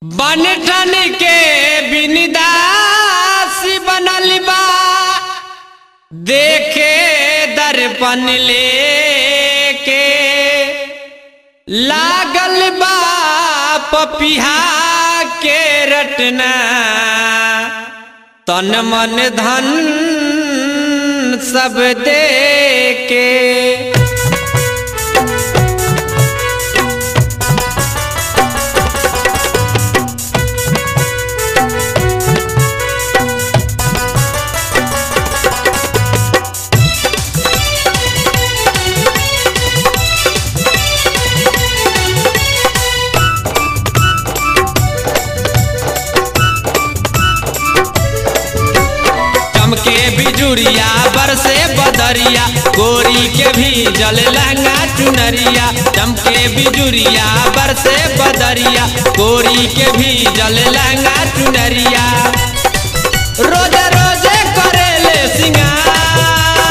बन ठन के बिनदासी बनल बा देखे दर्पण लेके लागल बा पपिहा के रटना तन मन धन सब दे के चमके बिजुरिया बरसे बदरिया गोरी के भी जल लहंगा चुनरिया चमके बिजुरिया बरसे बदरिया गोरी के भी जल लहंगा चुनरिया रोजे रोजे करेले सिंगार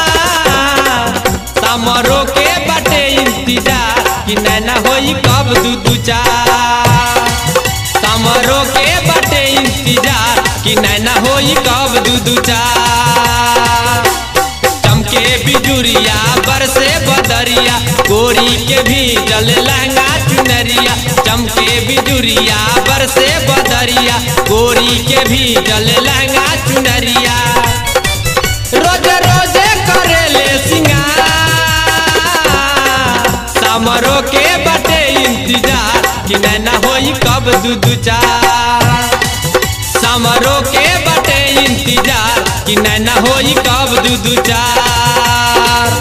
समरो के बटे इंतजार कि नैना होई कब दू दू चार समरो के बटे इंतजार कि नैना होई कब दू दू चार चमके बिजुरिया बरसे बदरिया गोरी के भी जल लहंगा चुनरिया चमके बिजुरिया बरसे बदरिया गोरी के भी जल लहंगा चुनरिया रोज रोजे करेले सिंगार समरो के बटे इंतजार कि नैना होई कब दू दू चार समरो के बटे इंतजार कि नैना होई कब दू दू चार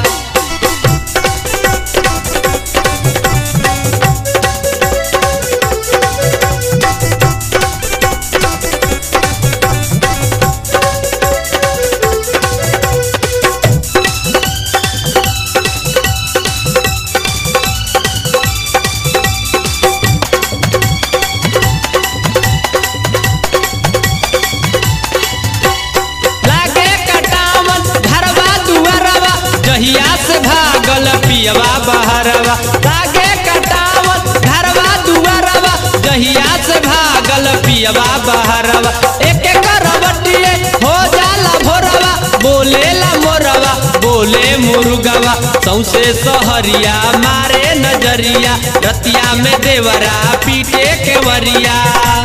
लागे कटावन घरवा दुआरवा जहिया से भागल पियवा बहरवा लागे कटावन घरवा दुआरवा जहिया से भागल पियवा बहरवा एक करवटिए हो जाला भोरवा बोलेला मोरवा बोले मुर्गवा सौसे सहरिया मारे नजरिया रतिया में देवरा पीटे केवरिया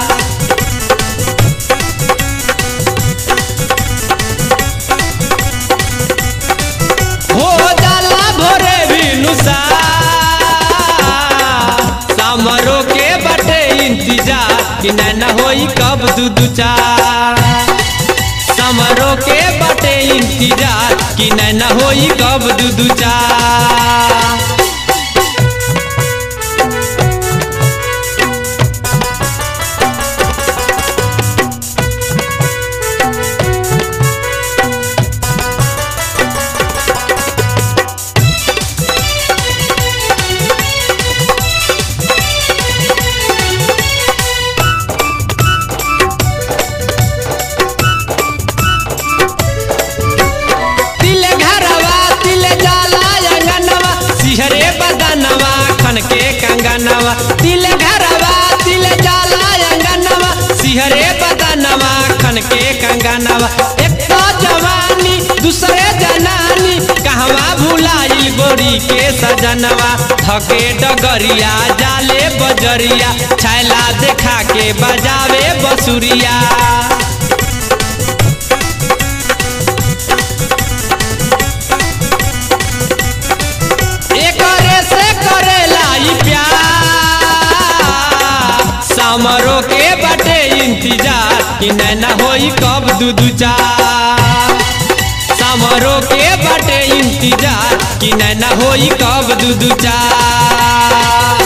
हो जाला भोरे भी नुसा समरो के बटे इंतजार कि नैना होई कब दू दू चार समरो के बटे इंतजार कि नैना होई कब दू दू चार तिल घरवा तिल जाला अंगनवा सिहरे बदनवा खन के कंगनवा तिल घरवा तिल जाला अंगनवा सिहरे बदनवा खन के कंगनवा एक तो जवानी दूसरे जनानी कहवा भुलाई गोरी के सजनवा थके डगरिया जाले बजरिया छैला देखा के बजावे बसुरिया एकरे से करेला ई प्यार समरो के बटे इंतजार कि नैना होई कब दू दू चार समरो के बटे इंतजार कि नैना होई कब दू दू चार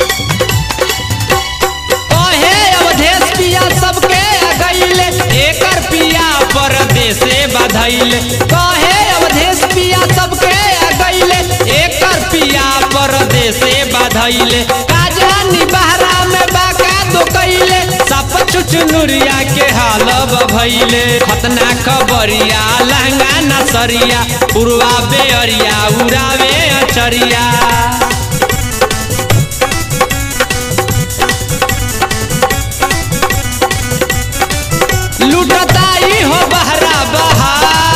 कहे अवधेश पिया सबके आ गईले एक धैले का जानी बहरा में बाका दो कैले सप चुचनुरिया के हाल भैले खतना खबरिया लहंगा नसरिया पुरवा बेअरिया उड़ावे अचरिया लुटताई हो बहरा बहा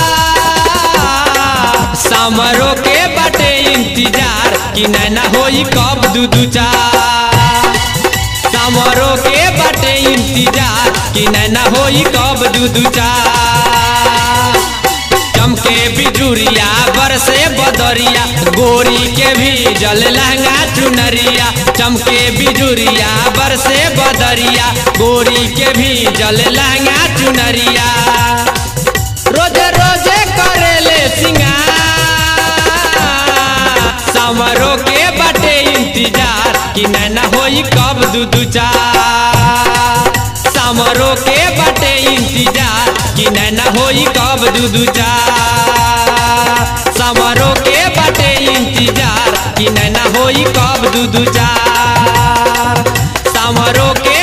समरो के बटे इंतजार कि नैना होई कब दू दू चार समरो के बटे इंतजार कि नैना होई कब दू दू चार चमके बिजुरिया बरसे बदरिया गोरी के भी जल लहंगा चुनरिया चमके बिजुरिया बरसे बदरिया गोरी के भी जल लहंगा चुनरिया रोजे रोजे करेले सिंगार समरो के बटे इंतजार कि नैना होई कब दू दू चार समरो के बटे इंतजार कि नैना होई कब दू दू चार समरो के बटे इंतजार कि नैना होई कब दू दू चार समरो के